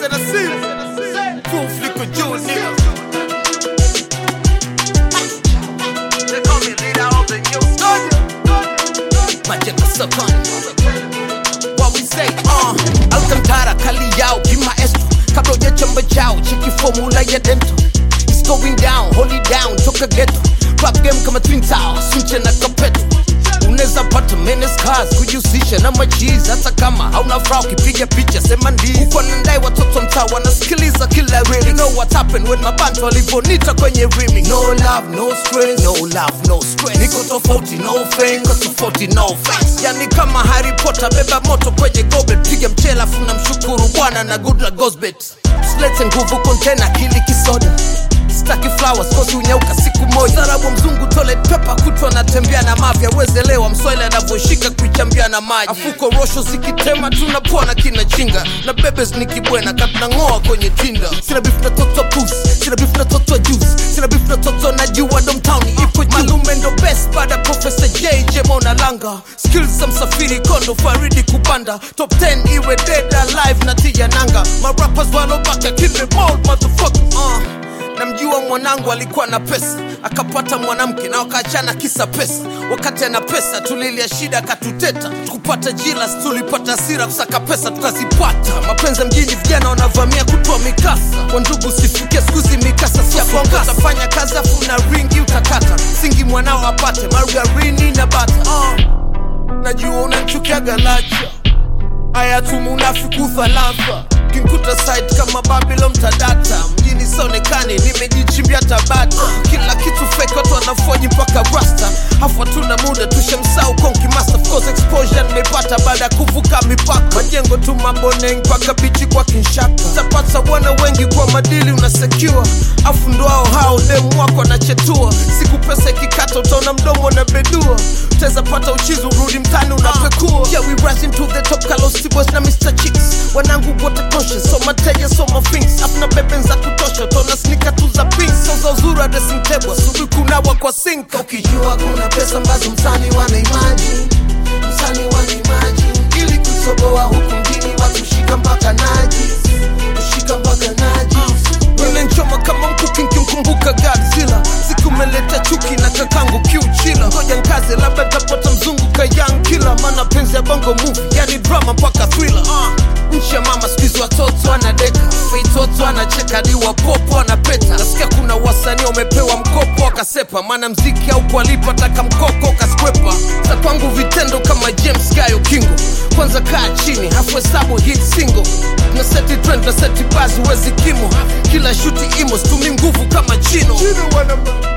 said I see. Full flick of jewel, nigga. They call me leader of the new Majengo Sapani. What we say, uh, Alcantara, Kali yao, kimaestro Kabla hujachamba chao, cheki formula ya dento It's going down, hold it down, toka ghetto Rap game kama Twin Towers, sunche na kapeto unaweza pata menes cars kujihusisha na machizi hata kama hauna furaha ukipiga picha sema ndizi huko nandai watoto mtaa wanasikiliza kila really know what happened when mabantu walivonita kwenye remix no love no stress no love no stress niko tofauti no fame niko tofauti no face yani kama Harry Potter beba moto kwenye goblet piga mchela afu namshukuru bwana na good luck goes bet usilete nguvu kontena kili kisoda staki flowers kosi unyauka siku moja sarabu mzungu toilet paper kutwa natembea na mafya wezelewa mswahili anavyoshika kuichambia na maji afuko rosho zikitema tunapona kina chinga na bebes nikibwena katunang'oa kwenye tinda sina beef na toto pus sina beef na toto juice sina beef na toto na jua domtown ipo juu malume ndo best baada professor jj mona langa skills za msafiri kondo faridi kupanda top 10 iwe dead alive na tia nanga marappers walobaka kill them all motherfucker uh. namjua mwanangu alikuwa na pesa akapata mwanamke na wakaachana kisa pesa wakati ana pesa tulilia shida akatuteta kupata jilas tulipata hasira kusaka pesa tukazipata mapenzi ya mjini vijana wanavamia kutoa mikasa kwa ndugu sifikia skuzi mikasa siakonga utafanya kazi afu na ringi utakata singi mwanao apate margarini na bata uh, najua unanchukiaga lacha haya tumunafiku thalatha kinkuta site kama babylon tadata mjini sionekani nimejichimbia tabata kila kitu fake watu wanafoji mpaka rasta hafu hatuna muda tushamsau konki master of course exposure nimepata baada ya kuvuka mipaka majengo tu maboneng mpaka bichi kwa kinshaka tapata bwana wengi kwa madili unasecure afu ndo hao hao demu wako anachetua siku pesa ikikata utaona mdomo na bedua utaweza pata uchizi urudi mtani unapekua yeah, we rising to the top Carlos Boys na Mr. Chicks wanangu wote conscious so mateja so mafings afuna beben za kutosha utaona snika tu za pink so za uzuri wa dressing table asubuhi kunawa kwa sink ukijua kuna pesa ambazo msani wana imagine msani wana imagine ili kutoboa huku mjini watu shika mpaka naji kushika mpaka naji Nilenchoma kama mkuki nkimkumbuka Godzilla siku meleta chuki na kakangu kiuchila ngoja nkaze labda tapata mzungu kayang kila maana penzi ya bongo movie yani drama mpaka thriller uh. nchi ya mama skuizi watoto anadeka feitoto anacheka di wapopo anapeta nasikia kuna wasanii wamepewa mkopo wakasepa maana mziki au kualipa taka mkoko kaskwepa za kwangu vitendo kama james gayo kingo kwanza kaa chini hafu hesabu hit single na seti trend na seti bazi wezi kimo kila shuti imo stumi nguvu kama chino, chino